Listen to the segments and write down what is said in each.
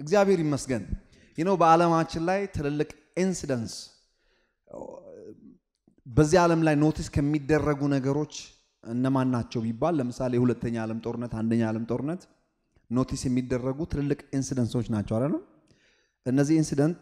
እግዚአብሔር ይመስገን። ይህ ነው በዓለማችን ላይ ትልልቅ ኢንሲደንስ በዚህ ዓለም ላይ ኖቲስ ከሚደረጉ ነገሮች እነማን ናቸው ቢባል ለምሳሌ የሁለተኛ ዓለም ጦርነት፣ አንደኛ ዓለም ጦርነት ኖቲስ የሚደረጉ ትልልቅ ኢንሲደንሶች ናቸው አይደለም። እነዚህ ኢንሲደንት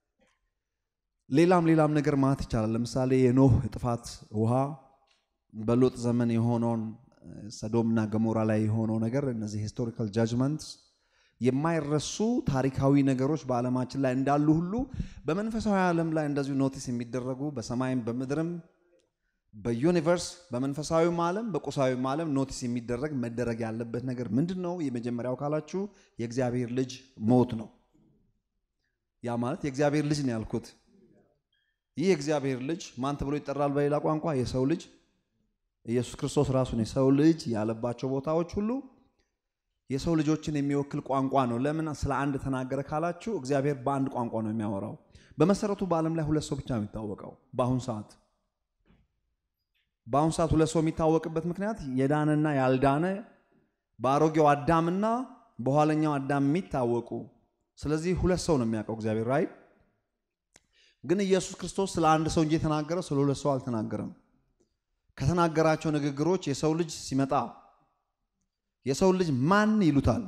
ሌላም ሌላም ነገር ማለት ይቻላል። ለምሳሌ የኖህ ጥፋት ውሃ፣ በሎጥ ዘመን የሆነውን ሰዶምና ገሞራ ላይ የሆነው ነገር እነዚህ ሂስቶሪካል ጃጅመንት የማይረሱ ታሪካዊ ነገሮች በዓለማችን ላይ እንዳሉ ሁሉ በመንፈሳዊ ዓለም ላይ እንደዚሁ ኖቲስ የሚደረጉ በሰማይም በምድርም በዩኒቨርስ በመንፈሳዊም ዓለም በቁሳዊም ዓለም ኖቲስ የሚደረግ መደረግ ያለበት ነገር ምንድን ነው? የመጀመሪያው ካላችሁ የእግዚአብሔር ልጅ ሞት ነው። ያ ማለት የእግዚአብሔር ልጅ ነው ያልኩት። ይህ የእግዚአብሔር ልጅ ማን ተብሎ ይጠራል? በሌላ ቋንቋ የሰው ልጅ ኢየሱስ ክርስቶስ ራሱን የሰው ልጅ ያለባቸው ቦታዎች ሁሉ የሰው ልጆችን የሚወክል ቋንቋ ነው። ለምን ስለ አንድ ተናገረ ካላችሁ እግዚአብሔር በአንድ ቋንቋ ነው የሚያወራው። በመሰረቱ በዓለም ላይ ሁለት ሰው ብቻ ነው የሚታወቀው በአሁን ሰዓት በአሁኑ ሰዓት ሁለት ሰው የሚታወቅበት ምክንያት የዳነና ያልዳነ በአሮጌው አዳምና በኋለኛው አዳም የሚታወቁ ስለዚህ ሁለት ሰው ነው የሚያውቀው እግዚአብሔር ራይ ግን ኢየሱስ ክርስቶስ ስለ አንድ ሰው እንጂ የተናገረው ስለ ሁለት ሰው አልተናገረም ከተናገራቸው ንግግሮች የሰው ልጅ ሲመጣ የሰው ልጅ ማን ይሉታል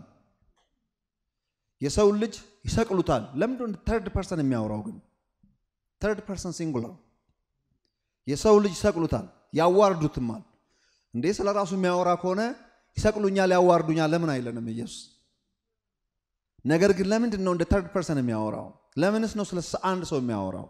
የሰው ልጅ ይሰቅሉታል ለምንድን ተርድ ፐርሰን የሚያወራው ግን ተርድ ፐርሰን ሲንጉላር የሰው ልጅ ይሰቅሉታል ያዋርዱትማል እንዴ ስለ ራሱ የሚያወራ ከሆነ ይሰቅሉኛል ያዋርዱኛል ለምን አይለንም ኢየሱስ ነገር ግን ለምንድን ነው እንደ ተርድ ፐርሰን የሚያወራው ለምንስ ነው ስለ አንድ ሰው የሚያወራው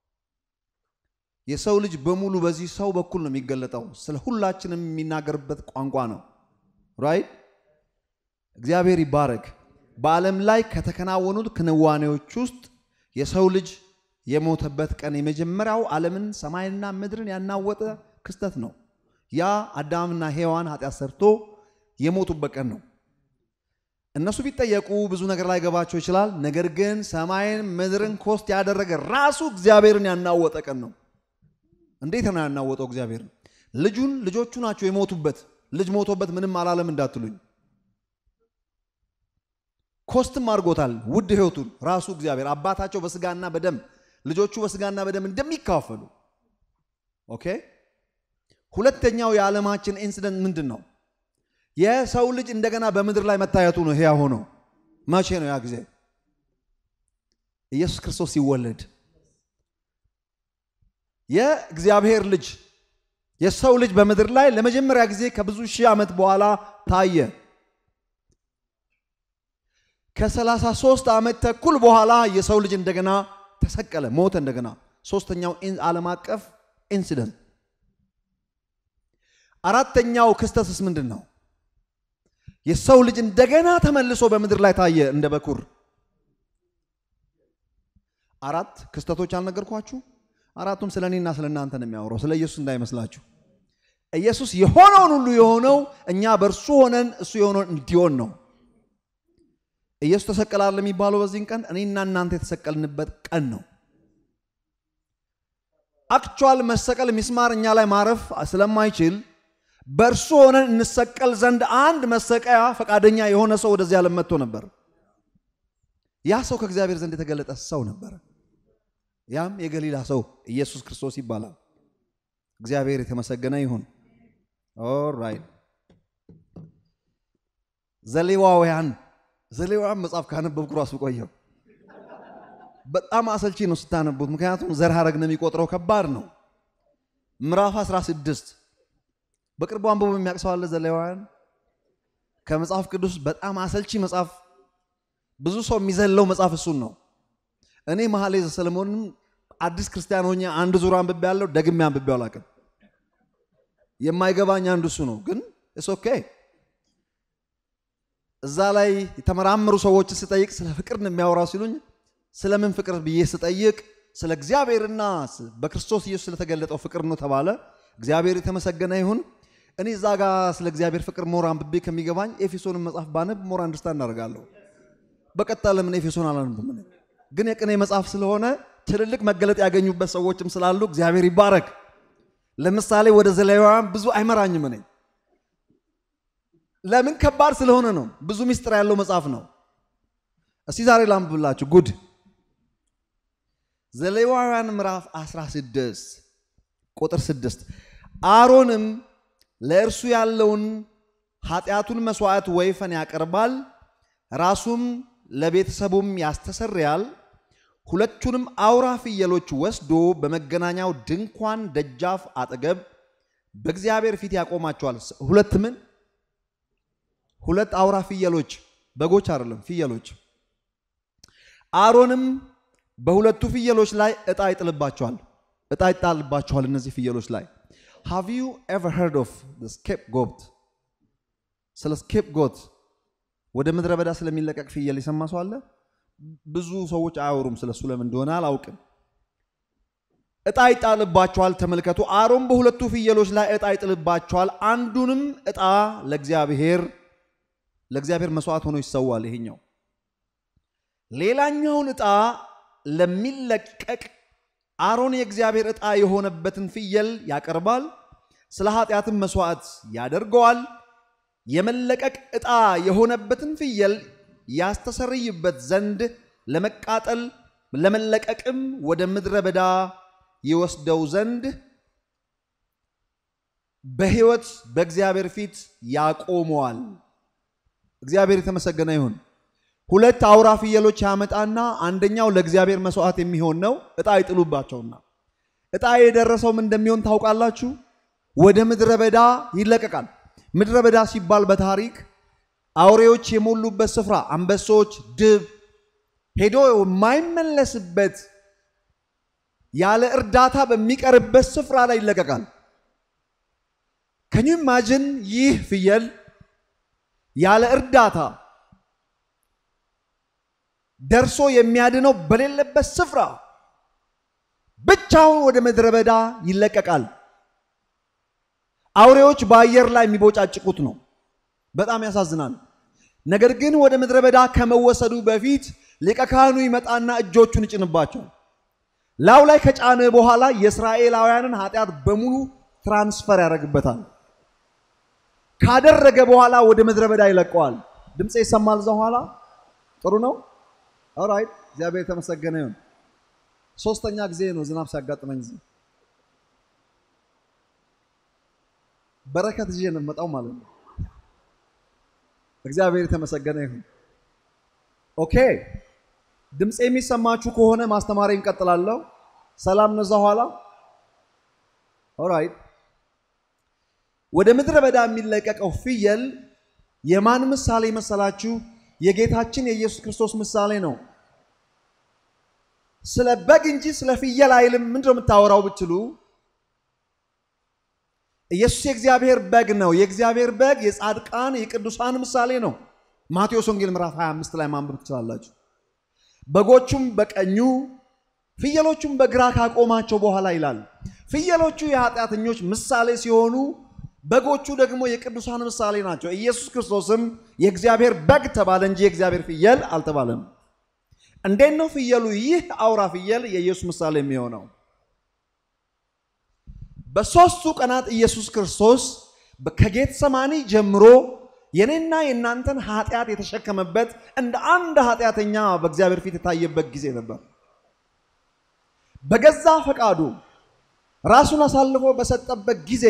የሰው ልጅ በሙሉ በዚህ ሰው በኩል ነው የሚገለጠው ስለ ሁላችንም የሚናገርበት ቋንቋ ነው ራይት እግዚአብሔር ይባረክ በዓለም ላይ ከተከናወኑት ክንዋኔዎች ውስጥ የሰው ልጅ የሞተበት ቀን የመጀመሪያው ዓለምን ሰማይና ምድርን ያናወጠ ክስተት ነው ያ አዳምና ሔዋን ኃጢአት ሰርቶ የሞቱበት ቀን ነው እነሱ ቢጠየቁ ብዙ ነገር ላይ ገባቸው ይችላል ነገር ግን ሰማይን ምድርን ኮስት ያደረገ ራሱ እግዚአብሔርን ያናወጠ ቀን ነው እንዴት ነው ያናወጠው እግዚአብሔር ልጁን ልጆቹ ናቸው የሞቱበት ልጅ ሞቶበት ምንም አላለም እንዳትሉኝ ኮስትም አድርጎታል ውድ ህይወቱን ራሱ እግዚአብሔር አባታቸው በስጋና በደም ልጆቹ በስጋና በደም እንደሚካፈሉ ኦኬ ሁለተኛው የዓለማችን ኢንሲደንት ምንድን ነው የሰው ልጅ እንደገና በምድር ላይ መታየቱ ነው ህያ ሆኖ መቼ ነው ያ ጊዜ ኢየሱስ ክርስቶስ ሲወለድ የእግዚአብሔር ልጅ የሰው ልጅ በምድር ላይ ለመጀመሪያ ጊዜ ከብዙ ሺህ ዓመት በኋላ ታየ ከ33 ዓመት ተኩል በኋላ የሰው ልጅ እንደገና ተሰቀለ ሞተ እንደገና ሶስተኛው ዓለም አቀፍ ኢንሲደንት አራተኛው ክስተትስ ምንድን ነው የሰው ልጅ እንደገና ተመልሶ በምድር ላይ ታየ እንደ በኩር አራት ክስተቶች አልነገርኳችሁ አራቱም ስለ እኔና ስለ እናንተ ነው የሚያወራው ስለ ኢየሱስ እንዳይመስላችሁ ኢየሱስ የሆነውን ሁሉ የሆነው እኛ በእርሱ ሆነን እሱ የሆነውን እንዲሆን ነው ኢየሱስ ተሰቀላል የሚባለው በዚህን ቀን እኔና እናንተ የተሰቀልንበት ቀን ነው አክቹዋል መሰቀል ሚስማር እኛ ላይ ማረፍ ስለማይችል በእርሱ ሆነን እንሰቀል ዘንድ አንድ መሰቀያ ፈቃደኛ የሆነ ሰው ወደዚህ ዓለም መጥቶ ነበር ያ ሰው ከእግዚአብሔር ዘንድ የተገለጠ ሰው ነበር ያም የገሊላ ሰው ኢየሱስ ክርስቶስ ይባላል እግዚአብሔር የተመሰገነ ይሁን ኦራይት ዘሌዋውያን ዘሌዋውያን መጽሐፍ ካነበብኩ ራሱ ቆየው በጣም አሰልቺ ነው ስታነቡት ምክንያቱም ዘር ሐረግ ነው የሚቆጥረው ከባድ ነው ምዕራፍ 16 በቅርቡ አንብቦ የሚያቅሰው አለ ዘሌዋውያን ከመጽሐፍ ቅዱስ በጣም አሰልቺ መጽሐፍ ብዙ ሰው የሚዘለው መጽሐፍ እሱን ነው እኔ መሐሌ ዘሰለሞንም አዲስ ክርስቲያን ሆኜ አንድ ዙር አንብቤ ያለው ደግሜ አንብቤ አላውቅም የማይገባኝ አንዱ እሱ ነው ግን እስ ኦኬ እዛ ላይ የተመራመሩ ሰዎችን ስጠይቅ ስለ ፍቅር ነው የሚያወራው ሲሉኝ ስለምን ፍቅር ብዬ ስጠይቅ ስለ እግዚአብሔርና በክርስቶስ ኢየሱስ ስለተገለጠው ፍቅር ነው ተባለ እግዚአብሔር የተመሰገነ ይሁን እኔ እዛ ጋር ስለ እግዚአብሔር ፍቅር ሞር አንብቤ ከሚገባኝ ኤፌሶንን መጽሐፍ ባነብ ሞር አንድርስታንድ እናደርጋለሁ በቀጣ ለምን ኤፌሶን አላነብም ግን የቅኔ መጽሐፍ ስለሆነ ትልልቅ መገለጥ ያገኙበት ሰዎችም ስላሉ እግዚአብሔር ይባረክ ለምሳሌ ወደ ዘሌዋውያን ብዙ አይመራኝም እኔ ለምን ከባድ ስለሆነ ነው ብዙ ሚስጥር ያለው መጽሐፍ ነው እስቲ ዛሬ ላንብብላችሁ ጉድ ዘሌዋውያን ምዕራፍ 16 ቁጥር 6 አሮንም ለእርሱ ያለውን ኃጢአቱን መስዋዕት ወይፈን ያቀርባል፣ ራሱም ለቤተሰቡም ያስተሰርያል። ሁለቱንም አውራ ፍየሎች ወስዶ በመገናኛው ድንኳን ደጃፍ አጠገብ በእግዚአብሔር ፊት ያቆማቸዋል። ሁለት ምን? ሁለት አውራ ፍየሎች፣ በጎች አይደለም፣ ፍየሎች። አሮንም በሁለቱ ፍየሎች ላይ ዕጣ ይጥልባቸዋል። ዕጣ ይጣልባቸዋል እነዚህ ፍየሎች ላይ። ሃቭ ዩ ኤቨር ሄርድ ኦፍ ስኬፕ ጎት? ስለ ስኬፕ ጎት ወደ ምድረ በዳ ስለሚለቀቅ ፍየል የሰማ ሰው አለ? ብዙ ሰዎች አያወሩም ስለሱ፣ ለምን እንደሆነ አላውቅም። ዕጣ ይጣልባቸዋል። ተመልከቱ። አሮን በሁለቱ ፍየሎች ላይ ዕጣ ይጥልባቸዋል። አንዱንም ዕጣ ለእግዚአብሔር ለእግዚአብሔር መስዋዕት ሆኖ ይሰዋል። ይሄኛው ሌላኛውን ዕጣ ለሚለቀቅ አሮን የእግዚአብሔር ዕጣ የሆነበትን ፍየል ያቀርባል። ስለ ኃጢአትም መስዋዕት ያደርገዋል። የመለቀቅ ዕጣ የሆነበትን ፍየል ያስተሰርይበት ዘንድ ለመቃጠል ለመለቀቅም ወደ ምድረ በዳ ይወስደው ዘንድ በሕይወት በእግዚአብሔር ፊት ያቆመዋል። እግዚአብሔር የተመሰገነ ይሁን። ሁለት አውራ ፍየሎች ያመጣና አንደኛው ለእግዚአብሔር መስዋዕት የሚሆን ነው። ዕጣ ይጥሉባቸውና ዕጣ የደረሰውም እንደሚሆን ታውቃላችሁ። ወደ ምድረ በዳ ይለቀቃል። ምድረ በዳ ሲባል በታሪክ አውሬዎች የሞሉበት ስፍራ፣ አንበሶች፣ ድብ ሄዶ የማይመለስበት ያለ እርዳታ በሚቀርበት ስፍራ ላይ ይለቀቃል። ከኒ ማጅን ይህ ፍየል ያለ እርዳታ ደርሶ የሚያድነው በሌለበት ስፍራ ብቻውን ወደ ምድረ በዳ ይለቀቃል። አውሬዎች በአየር ላይ የሚቦጫጭቁት ነው። በጣም ያሳዝናል። ነገር ግን ወደ ምድረ በዳ ከመወሰዱ በፊት ሊቀ ካህኑ ይመጣና እጆቹን ይጭንባቸዋል። ላዩ ላይ ከጫነ በኋላ የእስራኤላውያንን ኃጢአት በሙሉ ትራንስፈር ያደርግበታል። ካደረገ በኋላ ወደ ምድረ በዳ ይለቀዋል። ድምፄ ይሰማል። እዛ ኋላ ጥሩ ነው። ኦራይት እግዚአብሔር የተመሰገነ ይሁን። ሶስተኛ ጊዜ ነው ዝናብ ሲያጋጥመኝ እዚህ በረከት ይዤ ነው የምመጣው ማለት ነው። እግዚአብሔር የተመሰገነ ይሁን። ኦኬ ድምፄ የሚሰማችሁ ከሆነ ማስተማሪ እንቀጥላለሁ። ሰላም ነው እዛ ኋላ። ኦራይት ወደ ምድረ በዳ የሚለቀቀው ፍየል የማን ምሳሌ መሰላችሁ? የጌታችን የኢየሱስ ክርስቶስ ምሳሌ ነው። ስለ በግ እንጂ ስለ ፍየል አይልም። ምንድን ነው የምታወራው ብትሉ ኢየሱስ የእግዚአብሔር በግ ነው። የእግዚአብሔር በግ የጻድቃን የቅዱሳን ምሳሌ ነው። ማቴዎስ ወንጌል ምዕራፍ 25 ላይ ማንበብ ትችላላችሁ። በጎቹም በቀኙ ፍየሎቹም በግራ ካቆማቸው በኋላ ይላል። ፍየሎቹ የኃጢአተኞች ምሳሌ ሲሆኑ በጎቹ ደግሞ የቅዱሳን ምሳሌ ናቸው። ኢየሱስ ክርስቶስም የእግዚአብሔር በግ ተባለ እንጂ የእግዚአብሔር ፍየል አልተባለም። እንዴት ነው ፍየሉ ይህ አውራ ፍየል የኢየሱስ ምሳሌ የሚሆነው? በሦስቱ ቀናት ኢየሱስ ክርስቶስ ከጌት ሰማኒ ጀምሮ የኔና የእናንተን ኃጢአት የተሸከመበት እንደ አንድ ኃጢአተኛ በእግዚአብሔር ፊት የታየበት ጊዜ ነበር። በገዛ ፈቃዱ ራሱን አሳልፎ በሰጠበት ጊዜ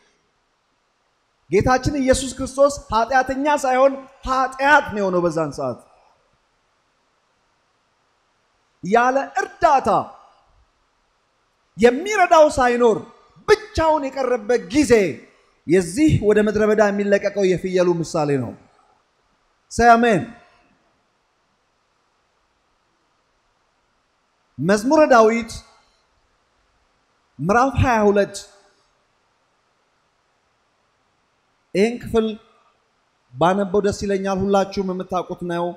ጌታችን ኢየሱስ ክርስቶስ ኃጢአተኛ ሳይሆን ኃጢአት ነው የሆነው። በዛን ሰዓት ያለ እርዳታ የሚረዳው ሳይኖር ብቻውን የቀረበት ጊዜ የዚህ ወደ ምድረ በዳ የሚለቀቀው የፍየሉ ምሳሌ ነው። ሰያሜን መዝሙረ ዳዊት ምዕራፍ 22 ይህን ክፍል ባነበው ደስ ይለኛል። ሁላችሁም የምታውቁት ነው።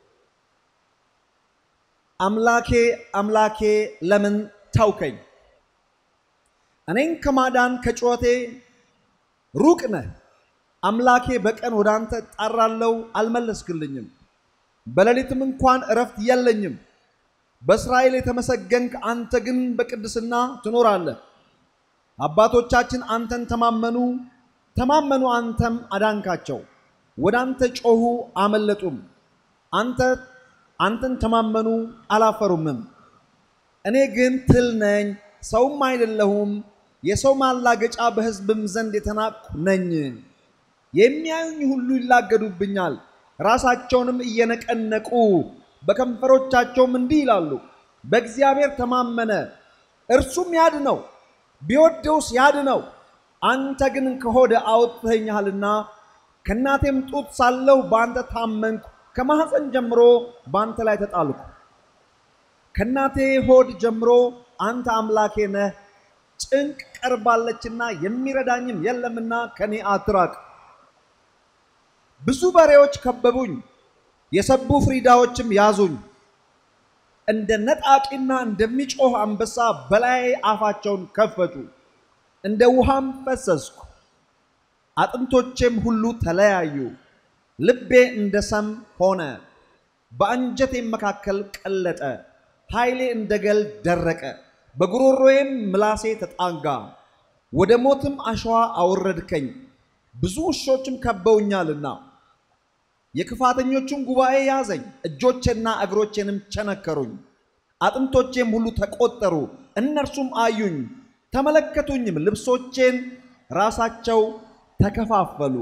አምላኬ አምላኬ ለምን ተውከኝ? እኔን ከማዳን ከጩኸቴ ሩቅ ነህ። አምላኬ በቀን ወደ አንተ እጣራለሁ፣ አልመለስክልኝም። በሌሊትም እንኳን እረፍት የለኝም። በእስራኤል የተመሰገንክ አንተ ግን በቅድስና ትኖራለህ። አባቶቻችን አንተን ተማመኑ ተማመኑ፣ አንተም አዳንካቸው። ወደ አንተ ጮኹ አመለጡም። አንተ አንተን ተማመኑ አላፈሩምም። እኔ ግን ትል ነኝ፣ ሰውም አይደለሁም፣ የሰው ማላገጫ በሕዝብም ዘንድ የተናቅሁ ነኝ። የሚያዩኝ ሁሉ ይላገዱብኛል፣ ራሳቸውንም እየነቀነቁ በከንፈሮቻቸውም እንዲህ ይላሉ፣ በእግዚአብሔር ተማመነ እርሱም ያድነው፣ ቢወደውስ ያድነው። አንተ ግን ከሆደ አውጥተኸኛልና ከእናቴም ጡት ሳለሁ በአንተ ታመንኩ። ከማኅፀን ጀምሮ በአንተ ላይ ተጣልኩ። ከእናቴ ሆድ ጀምሮ አንተ አምላኬ ነህ። ጭንቅ ቀርባለችና የሚረዳኝም የለምና ከኔ አትራቅ። ብዙ በሬዎች ከበቡኝ፣ የሰቡ ፍሪዳዎችም ያዙኝ። እንደ ነጣቂና እንደሚጮህ አንበሳ በላይ አፋቸውን ከፈቱ። እንደ ውሃም ፈሰስኩ፣ አጥንቶቼም ሁሉ ተለያዩ። ልቤ እንደ ሰም ሆነ፣ በአንጀቴም መካከል ቀለጠ። ኃይሌ እንደ ገል ደረቀ፣ በጉሮሮዬም ምላሴ ተጣጋ። ወደ ሞትም አሸዋ አወረድከኝ፣ ብዙ ውሾችም ከበውኛልና። የክፋተኞቹም ጉባኤ ያዘኝ፣ እጆቼና እግሮቼንም ቸነከሩኝ። አጥንቶቼም ሁሉ ተቆጠሩ፣ እነርሱም አዩኝ ተመለከቱኝም፣ ልብሶቼን ራሳቸው ተከፋፈሉ፣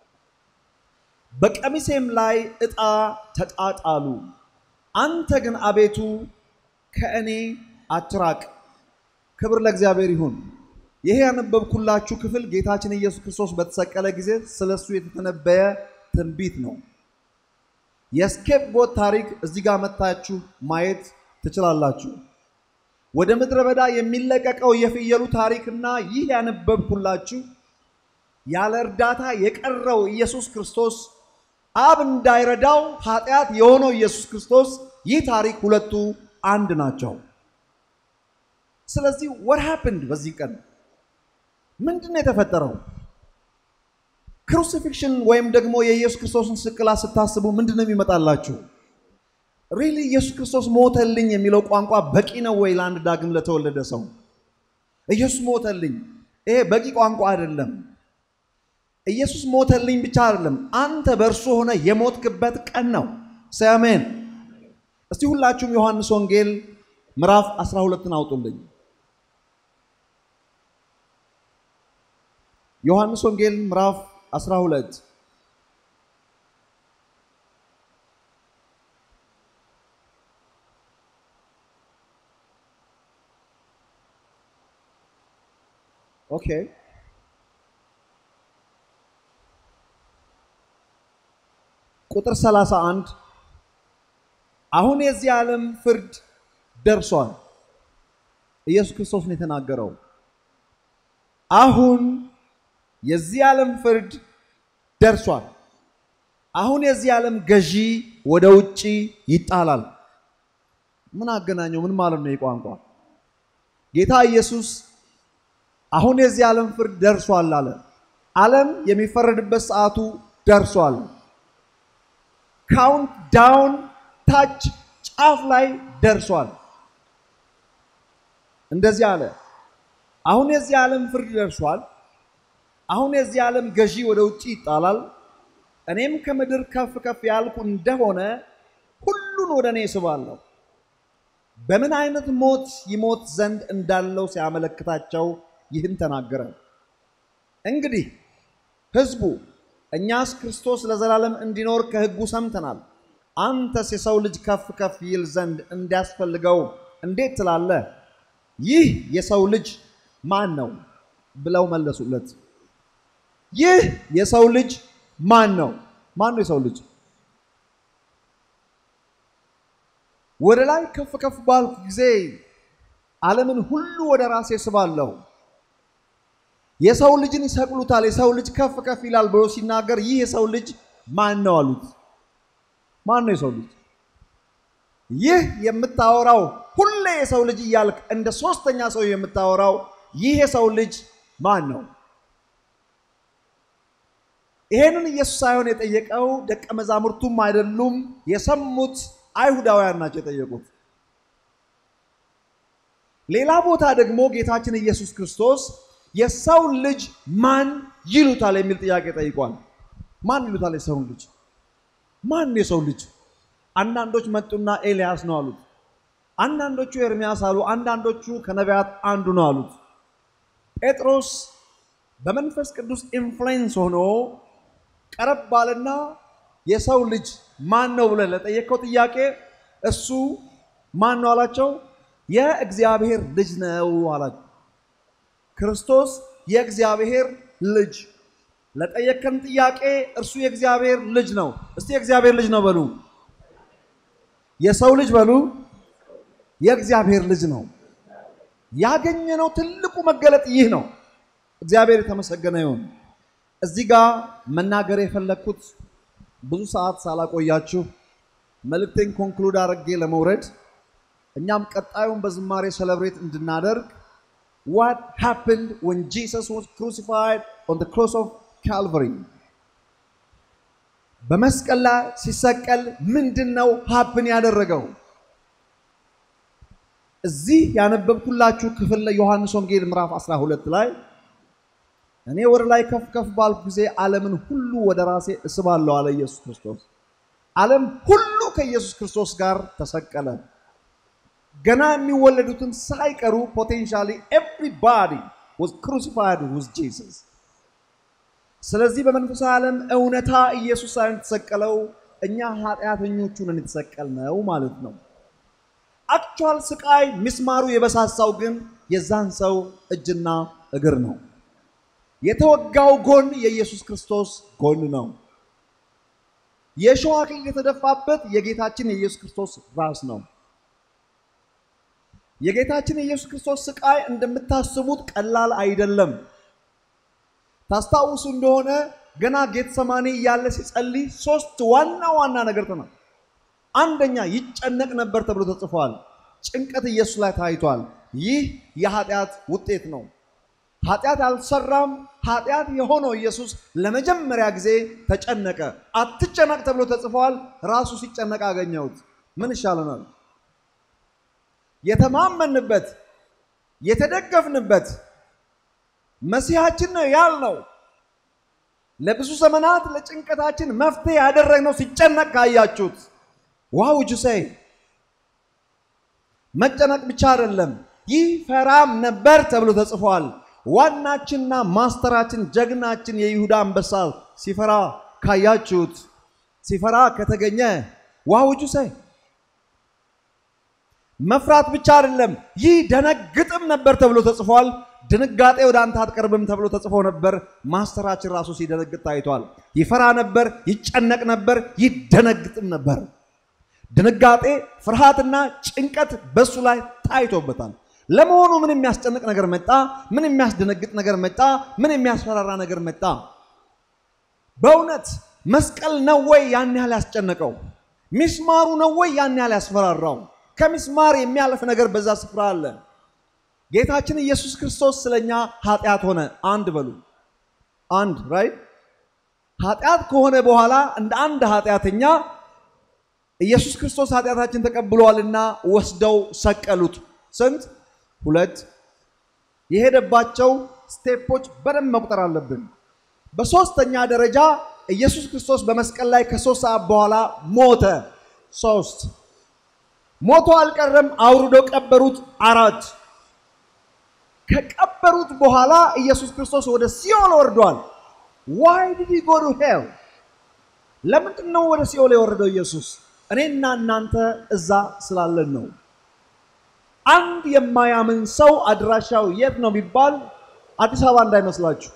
በቀሚሴም ላይ ዕጣ ተጣጣሉ። አንተ ግን አቤቱ ከእኔ አትራቅ። ክብር ለእግዚአብሔር ይሁን። ይሄ ያነበብኩላችሁ ክፍል ጌታችን ኢየሱስ ክርስቶስ በተሰቀለ ጊዜ ስለሱ የተተነበየ ትንቢት ነው። የስኬፕ ጎት ታሪክ እዚህ ጋር መታችሁ ማየት ትችላላችሁ። ወደ ምድረ በዳ የሚለቀቀው የፍየሉ ታሪክና ይህ ያነበብኩላችሁ ያለ እርዳታ የቀረው ኢየሱስ ክርስቶስ አብ እንዳይረዳው ኃጢአት የሆነው ኢየሱስ ክርስቶስ ይህ ታሪክ ሁለቱ አንድ ናቸው። ስለዚህ what happened በዚህ ቀን ምንድን ነው የተፈጠረው? ክሩሲፊክሽን ወይም ደግሞ የኢየሱስ ክርስቶስን ስቅላት ስታስቡ ምንድን ነው የሚመጣላችሁ? ሪሊ ኢየሱስ ክርስቶስ ሞተልኝ የሚለው ቋንቋ በቂ ነው ወይ ለአንድ ዳግም ለተወለደ ሰው? ኢየሱስ ሞተልኝ፣ ይሄ በቂ ቋንቋ አይደለም። ኢየሱስ ሞተልኝ ብቻ አይደለም፣ አንተ በእርሱ ሆነ የሞትክበት ቀን ነው። ሰሜን እስቲ ሁላችሁም ዮሐንስ ወንጌል ምዕራፍ 12ን አውጡልኝ። ዮሐንስ ወንጌል ምዕራፍ 12 ኦኬ ቁጥር 31 አሁን የዚህ ዓለም ፍርድ ደርሷል። ኢየሱስ ክርስቶስ ነው የተናገረው። አሁን የዚህ ዓለም ፍርድ ደርሷል። አሁን የዚህ ዓለም ገዢ ወደ ውጪ ይጣላል። ምን አገናኘው? ምን ማለት ነው? የቋንቋ ጌታ ኢየሱስ አሁን የዚህ ዓለም ፍርድ ደርሷል አለ። ዓለም የሚፈረድበት ሰዓቱ ደርሷል። ካውንት ዳውን ታች ጫፍ ላይ ደርሷል። እንደዚህ አለ። አሁን የዚህ ዓለም ፍርድ ደርሷል። አሁን የዚህ ዓለም ገዢ ወደ ውጭ ይጣላል። እኔም ከምድር ከፍ ከፍ ያልኩ እንደሆነ ሁሉን ወደ እኔ እስባለሁ። በምን አይነት ሞት ይሞት ዘንድ እንዳለው ሲያመለክታቸው ይህን ተናገረ። እንግዲህ ሕዝቡ እኛስ ክርስቶስ ለዘላለም እንዲኖር ከሕጉ ሰምተናል። አንተስ የሰው ልጅ ከፍ ከፍ ይል ዘንድ እንዲያስፈልገው እንዴት ትላለህ? ይህ የሰው ልጅ ማን ነው ብለው መለሱለት። ይህ የሰው ልጅ ማን ነው? ማን ነው የሰው ልጅ? ወደ ላይ ከፍ ከፍ ባልኩ ጊዜ ዓለምን ሁሉ ወደ ራሴ ስባለሁ። የሰው ልጅን ይሰቅሉታል፣ የሰው ልጅ ከፍ ከፍ ይላል ብሎ ሲናገር ይህ የሰው ልጅ ማን ነው አሉት። ማን ነው የሰው ልጅ? ይህ የምታወራው ሁሌ የሰው ልጅ እያልክ እንደ ሶስተኛ ሰው የምታወራው ይህ የሰው ልጅ ማን ነው? ይሄንን ኢየሱስ ሳይሆን የጠየቀው ደቀ መዛሙርቱም አይደሉም፣ የሰሙት አይሁዳውያን ናቸው የጠየቁት። ሌላ ቦታ ደግሞ ጌታችን ኢየሱስ ክርስቶስ የሰው ልጅ ማን ይሉታል የሚል ጥያቄ ጠይቋል። ማን ይሉታል የሰውን ልጅ? ማን የሰው ልጅ? አንዳንዶች መጡና ኤልያስ ነው አሉት። አንዳንዶቹ ኤርሚያስ አሉ። አንዳንዶቹ ከነቢያት አንዱ ነው አሉት። ጴጥሮስ በመንፈስ ቅዱስ ኢንፍሉዌንስ ሆኖ ቀረብ ባለና የሰው ልጅ ማን ነው ብለህ ለጠየቀው ጥያቄ እሱ ማን ነው አላቸው። የእግዚአብሔር ልጅ ነው አላቸው። ክርስቶስ የእግዚአብሔር ልጅ ለጠየቀን ጥያቄ እርሱ የእግዚአብሔር ልጅ ነው። እስቲ የእግዚአብሔር ልጅ ነው በሉ። የሰው ልጅ በሉ። የእግዚአብሔር ልጅ ነው። ያገኘነው ትልቁ መገለጥ ይህ ነው። እግዚአብሔር የተመሰገነ ይሁን። እዚህ ጋር መናገር የፈለግኩት ብዙ ሰዓት ሳላቆያችሁ መልእክቴን ኮንክሉድ አድርጌ ለመውረድ እኛም ቀጣዩን በዝማሬ ሰለብሬት እንድናደርግ what happened when Jesus was crucified on the cross of Calvary በመስቀል ላይ ሲሰቀል ምንድን ነው ሀፕን ያደረገው? እዚህ ያነበብኩላችሁ ክፍል ላይ ዮሐንስ ወንጌል ምዕራፍ 12 ላይ እኔ ወደ ላይ ከፍ ከፍ ባልኩ ጊዜ ዓለምን ሁሉ ወደ ራሴ እስባለሁ አለ ኢየሱስ ክርስቶስ። ዓለም ሁሉ ከኢየሱስ ክርስቶስ ጋር ተሰቀለ። ገና የሚወለዱትን ሳይቀሩ ፖቴንሻሊ ኤቭሪባዲ was crucified with Jesus። ስለዚህ በመንፈሳዊ ዓለም እውነታ ኢየሱስ ሳይሆን የተሰቀለው እኛ ኃጢአተኞቹ ነን የተሰቀልነው ማለት ነው። አክቹዋል ስቃይ ሚስማሩ የበሳሳው ግን የዛን ሰው እጅና እግር ነው። የተወጋው ጎን የኢየሱስ ክርስቶስ ጎን ነው። የእሾህ አክሊል የተደፋበት የጌታችን የኢየሱስ ክርስቶስ ራስ ነው። የጌታችን የኢየሱስ ክርስቶስ ስቃይ እንደምታስቡት ቀላል አይደለም። ታስታውሱ እንደሆነ ገና ጌተሰማኔ እያለ ሲጸልይ ሶስት ዋና ዋና ነገር ተና አንደኛ ይጨነቅ ነበር ተብሎ ተጽፏል። ጭንቀት ኢየሱስ ላይ ታይቷል። ይህ የኃጢአት ውጤት ነው። ኃጢአት አልሰራም። ኃጢአት የሆነው ኢየሱስ ለመጀመሪያ ጊዜ ተጨነቀ። አትጨነቅ ተብሎ ተጽፏል። ራሱ ሲጨነቅ አገኘሁት። ምን ይሻለናል? የተማመንበት የተደገፍንበት መሲሐችን ነው ያልነው ለብዙ ዘመናት ለጭንቀታችን መፍትሄ ያደረግነው ሲጨነቅ ካያችሁት ዋው ጁሰይ መጨነቅ ብቻ አይደለም፣ ይህ ፈራም ነበር ተብሎ ተጽፏል። ዋናችንና ማስተራችን ጀግናችን የይሁዳ አንበሳ ሲፈራ ካያችሁት ሲፈራ ከተገኘ ዋው ጁሰይ መፍራት ብቻ አይደለም፣ ይህ ደነግጥም ነበር ተብሎ ተጽፏል። ድንጋጤ ወደ አንተ አትቀርብም ተብሎ ተጽፎ ነበር። ማስተራችን ራሱ ሲደነግጥ ታይቷል። ይፈራ ነበር፣ ይጨነቅ ነበር፣ ይደነግጥም ነበር። ድንጋጤ፣ ፍርሃትና ጭንቀት በሱ ላይ ታይቶበታል። ለመሆኑ ምን የሚያስጨንቅ ነገር መጣ? ምን የሚያስደነግጥ ነገር መጣ? ምን የሚያስፈራራ ነገር መጣ? በእውነት መስቀል ነው ወይ ያን ያህል ያስጨነቀው? ሚስማሩ ነው ወይ ያን ያህል ያስፈራራው? ከሚስማር የሚያልፍ ነገር በዛ ስፍራ አለ። ጌታችን ኢየሱስ ክርስቶስ ስለኛ ኃጢአት ሆነ። አንድ በሉ አንድ ራይት። ኃጢአት ከሆነ በኋላ እንደ አንድ ኃጢአተኛ ኢየሱስ ክርስቶስ ኃጢአታችን ተቀብሏልና ወስደው ሰቀሉት። ስንት? ሁለት። የሄደባቸው ስቴፖች በደንብ መቁጠር አለብን። በሶስተኛ ደረጃ ኢየሱስ ክርስቶስ በመስቀል ላይ ከሶስት ሰዓት በኋላ ሞተ። ሶስት ሞቶ አልቀረም፣ አውርደው ቀበሩት። አራት ከቀበሩት በኋላ ኢየሱስ ክርስቶስ ወደ ሲኦል ወርዷል። ዋይ ዲድ ሂ ጎ ቱ ሄል? ለምንድን ነው ወደ ሲኦል የወረደው ኢየሱስ? እኔና እናንተ እዛ ስላለን ነው። አንድ የማያምን ሰው አድራሻው የት ነው ቢባል አዲስ አበባ እንዳይመስላችሁ።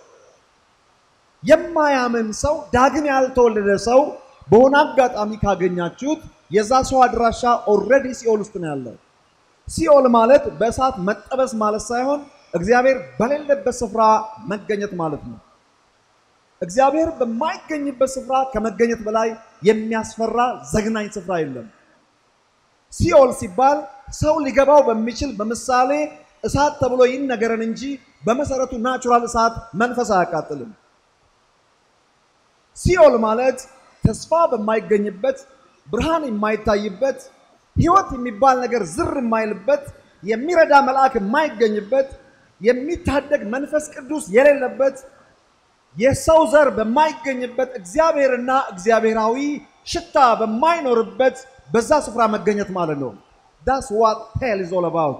የማያምን ሰው ዳግም ያልተወለደ ሰው በሆነ አጋጣሚ ካገኛችሁት የዛ ሰው አድራሻ ኦልሬዲ ሲኦል ውስጥ ነው ያለው። ሲኦል ማለት በእሳት መጠበስ ማለት ሳይሆን እግዚአብሔር በሌለበት ስፍራ መገኘት ማለት ነው። እግዚአብሔር በማይገኝበት ስፍራ ከመገኘት በላይ የሚያስፈራ ዘግናኝ ስፍራ የለም። ሲኦል ሲባል ሰው ሊገባው በሚችል በምሳሌ እሳት ተብሎ ይነገረን እንጂ በመሰረቱ ናቹራል እሳት መንፈስ አያቃጥልም። ሲኦል ማለት ተስፋ በማይገኝበት ብርሃን የማይታይበት ሕይወት የሚባል ነገር ዝር የማይልበት የሚረዳ መልአክ የማይገኝበት የሚታደግ መንፈስ ቅዱስ የሌለበት የሰው ዘር በማይገኝበት እግዚአብሔርና እግዚአብሔራዊ ሽታ በማይኖርበት በዛ ስፍራ መገኘት ማለት ነው። ዳስ ዋት ሄል ኢዝ ኦል አባውት።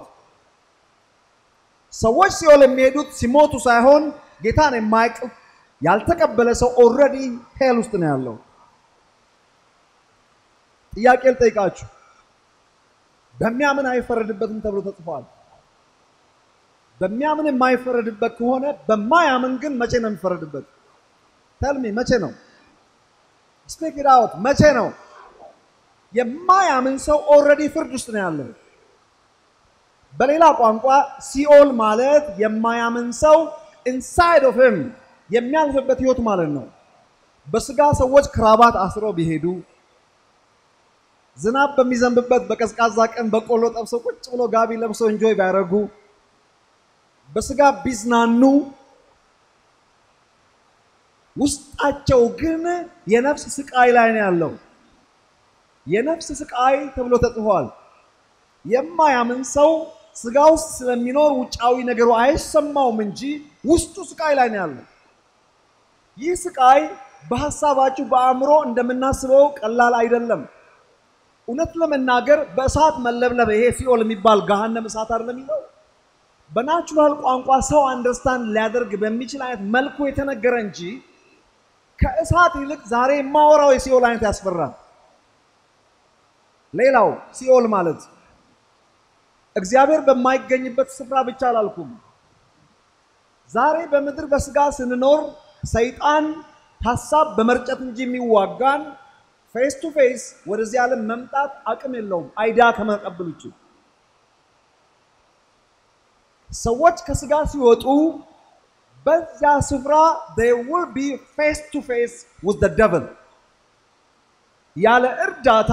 ሰዎች ሲኦል የሚሄዱት ሲሞቱ ሳይሆን ጌታን የማያውቅ ያልተቀበለ ሰው ኦልሬዲ ሄል ውስጥ ነው ያለው። ጥያቄ ልጠይቃችሁ፣ በሚያምን አይፈረድበትም ተብሎ ተጽፏል። በሚያምን የማይፈረድበት ከሆነ በማያምን ግን መቼ ነው የሚፈረድበት? ተልሚ መቼ ነው? ስፒክ ኢት አውት መቼ ነው? የማያምን ሰው ኦልሬዲ ፍርድ ውስጥ ነው ያለው። በሌላ ቋንቋ ሲኦል ማለት የማያምን ሰው ኢንሳይድ ኦፍ ሂም የሚያልፍበት ህይወት ማለት ነው። በስጋ ሰዎች ክራባት አስረው ቢሄዱ ዝናብ በሚዘንብበት በቀዝቃዛ ቀን በቆሎ ጠብሰው ቁጭ ብሎ ጋቢ ለብሰው እንጆይ ቢያደርጉ በስጋ ቢዝናኑ ውስጣቸው ግን የነፍስ ስቃይ ላይ ነው ያለው። የነፍስ ስቃይ ተብሎ ተጽፏል። የማያምን ሰው ስጋ ውስጥ ስለሚኖር ውጫዊ ነገሩ አይሰማውም እንጂ ውስጡ ስቃይ ላይ ነው ያለው። ይህ ስቃይ በሀሳባችሁ በአእምሮ እንደምናስበው ቀላል አይደለም። እውነት ለመናገር በእሳት መለብለብ ይሄ ሲኦል የሚባል ገሃነም እሳት አይደለም የሚለው በናቹራል ቋንቋ ሰው አንደርስታንድ ሊያደርግ በሚችል አይነት መልኩ የተነገረ እንጂ ከእሳት ይልቅ ዛሬ የማወራው የሲኦል አይነት ያስፈራል። ሌላው ሲኦል ማለት እግዚአብሔር በማይገኝበት ስፍራ ብቻ አላልኩም። ዛሬ በምድር በስጋ ስንኖር ሰይጣን ሀሳብ በመርጨት እንጂ የሚዋጋን ፌስ ቱ ፌስ ወደዚህ ዓለም መምጣት አቅም የለውም አይዳ ከመቀበል ውጭ። ሰዎች ከስጋ ሲወጡ በዚያ ስፍራ they will be face to face with the devil ያለ እርዳታ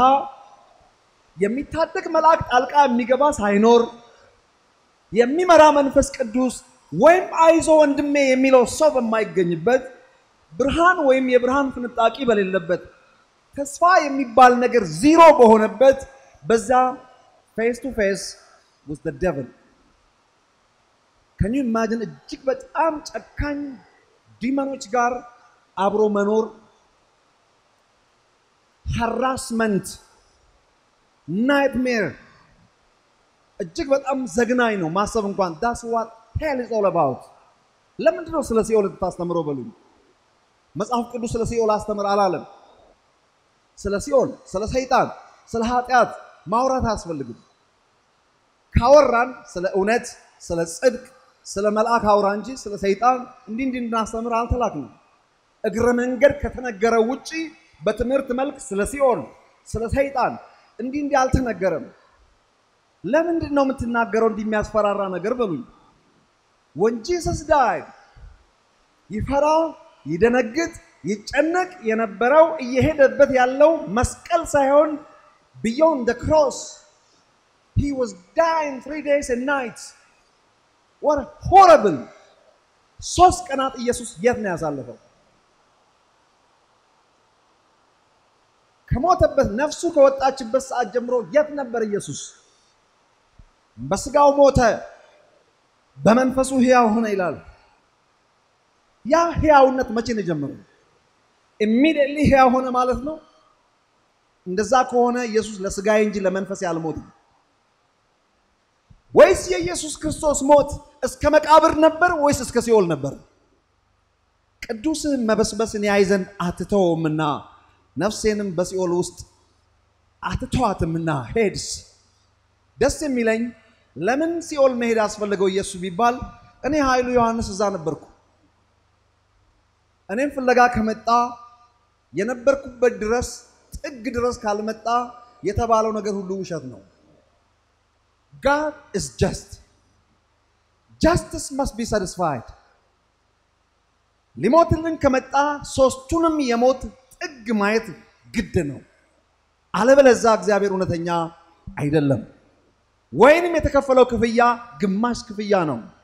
የሚታደግ መልአክ ጣልቃ የሚገባ ሳይኖር የሚመራ መንፈስ ቅዱስ ወይም አይዞ ወንድሜ የሚለው ሰው በማይገኝበት ብርሃን ወይም የብርሃን ፍንጣቂ በሌለበት ተስፋ የሚባል ነገር ዚሮ በሆነበት በዛ ፌስ ቱ ፌስ with the devil ከኒ ኢማጂን እጅግ በጣም ጨካኝ ዲመኖች ጋር አብሮ መኖር ሃራስመንት ናይትሜር እጅግ በጣም ዘግናኝ ነው ማሰብ እንኳን ዳስ ዋት ሄል ኢዝ ኦል አባውት ለምንድን ነው ስለ ሲኦል ልታስተምረው በሉኝ መጽሐፍ ቅዱስ ስለ ሲኦል አስተምር አላለም ስለ ሲኦል ስለ ሰይጣን ስለ ኃጢአት ማውራት አያስፈልግም ካወራን ስለ እውነት ስለ ጽድቅ ስለ መልአክ አውራ እንጂ ስለ ሰይጣን እንዲህ እንዲህ እንድናስተምር አልተላክንም እግረ መንገድ ከተነገረ ውጪ በትምህርት መልክ ስለ ሲኦል ስለ ሰይጣን እንዲህ እንዲህ አልተነገረም ለምንድን ነው የምትናገረው እንዲህ የሚያስፈራራ ነገር በሉኝ when Jesus died ይፈራ ይደነግጥ ይጨነቅ የነበረው እየሄደበት ያለው መስቀል ሳይሆን beyond the cross he was dying three days and nights what horrible ሶስት ቀናት ኢየሱስ የት ነው ያሳለፈው ከሞተበት ነፍሱ ከወጣችበት ሰዓት ጀምሮ የት ነበር ኢየሱስ በስጋው ሞተ በመንፈሱ ህያው ሆነ ይላል ያ ህያውነት መቼ ነው የጀመረው ኢሚዲየትሊ ህያው ሆነ ማለት ነው እንደዛ ከሆነ ኢየሱስ ለስጋዬ እንጂ ለመንፈሴ አልሞትም ወይስ የኢየሱስ ክርስቶስ ሞት እስከ መቃብር ነበር ወይስ እስከ ሲኦል ነበር ቅዱስህን መበስበስን ያይ ዘንድ አትተውምና ነፍሴንም በሲኦል ውስጥ አትተዋትምና ሄድስ ደስ የሚለኝ ለምን ሲኦል መሄድ አስፈለገው ኢየሱስ ቢባል እኔ ኃይሉ ዮሐንስ እዛ ነበርኩ እኔም ፍለጋ ከመጣ የነበርኩበት ድረስ ጥግ ድረስ ካልመጣ የተባለው ነገር ሁሉ ውሸት ነው God is just. Justice must be satisfied. ሊሞትልን ከመጣ ሶስቱንም የሞት ጥግ ማየት ግድ ነው። አለበለዛ እግዚአብሔር እውነተኛ አይደለም። ወይንም የተከፈለው ክፍያ ግማሽ ክፍያ ነው።